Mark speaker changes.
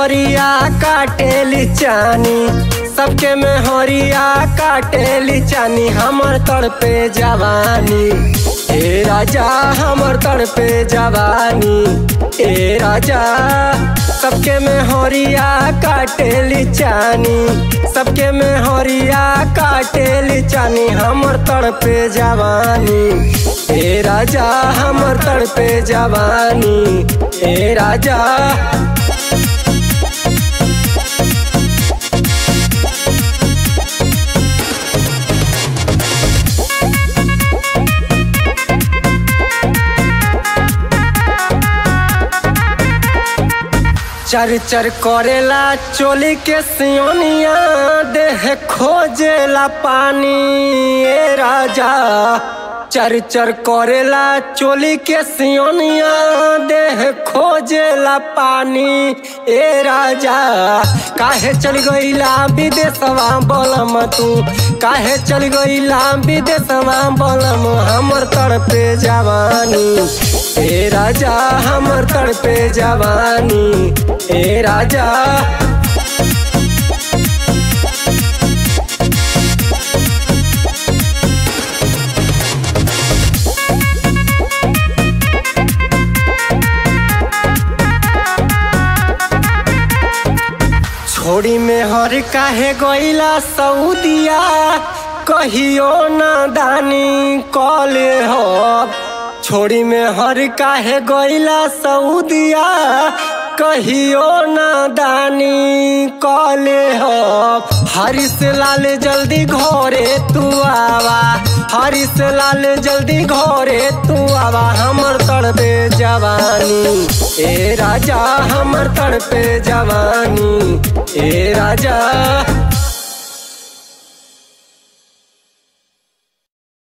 Speaker 1: हरिया काटेली चानी सबके में हरिया काटेली चानी हमर तड़पे जवानी ए राजा हमर तड़पे जवानी ए राजा सबके में हरिया काटेली चानी सबके में हरिया काटेली चानी हमर तड़पे जवानी ए राजा हमर तड़पे जवानी ए राजा चर चर करेला चोली के सियोनिया देह खोजेला पानी ए राजा चर चर करेला चोली के सियोनिया देह खोजेला पानी ए राजा काहे चल गईला विदेशवा बोलम तू काहे चल गईला विदेशवा बोलम हमर तड़पे जवानी ए राजा हमर तड़पे जवानी ए राजा छोड़ी में हर काहे गईला सऊदिया कहियो ना दानी कले हो छोड़ी में हर काहे गईला सऊदिया कहियो ना दानी कले हो हरिस लाल जल्दी घरे तू आवा हरिस लाल जल्दी घरे तू आवा हमर तड़पे जवानी ए राजा हमर तड़पे जवानी ए राजा